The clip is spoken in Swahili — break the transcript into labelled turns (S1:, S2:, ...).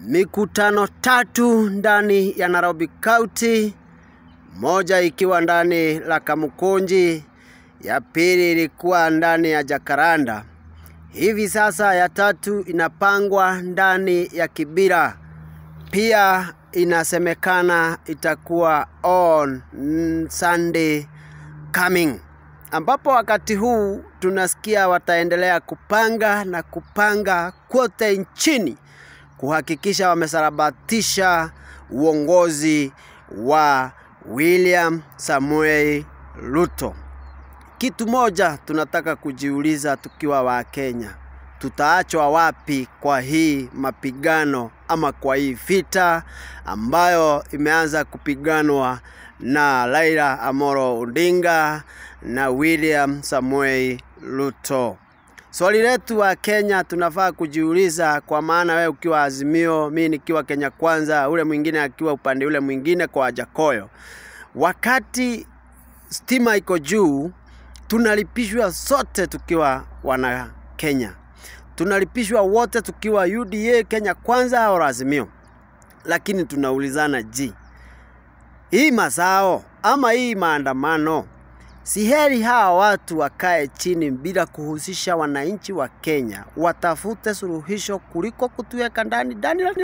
S1: mikutano tatu ndani ya Nairobi County, moja ikiwa ndani la Kamukunji, ya pili ilikuwa ndani ya Jakaranda. Hivi sasa ya tatu inapangwa ndani ya Kibira. Pia inasemekana itakuwa on mm, Sunday coming, ambapo wakati huu tunasikia wataendelea kupanga na kupanga kote nchini kuhakikisha wamesarabatisha uongozi wa William Samuel Ruto. Kitu moja tunataka kujiuliza tukiwa wa Kenya, tutaachwa wapi kwa hii mapigano ama kwa hii vita ambayo imeanza kupiganwa na Raila Amolo Odinga na William Samuel Ruto. Swali letu wa Kenya tunafaa kujiuliza, kwa maana wewe ukiwa Azimio, mimi nikiwa Kenya Kwanza, ule mwingine akiwa upande ule mwingine kwa Wajakoyo, wakati stima iko juu, tunalipishwa sote tukiwa wana Kenya, tunalipishwa wote tukiwa UDA, Kenya Kwanza au Azimio, lakini tunaulizana, ji hii mazao ama hii maandamano Si heri hawa watu wakae chini bila kuhusisha wananchi wa Kenya, watafute suluhisho kuliko kutuweka ndani ndani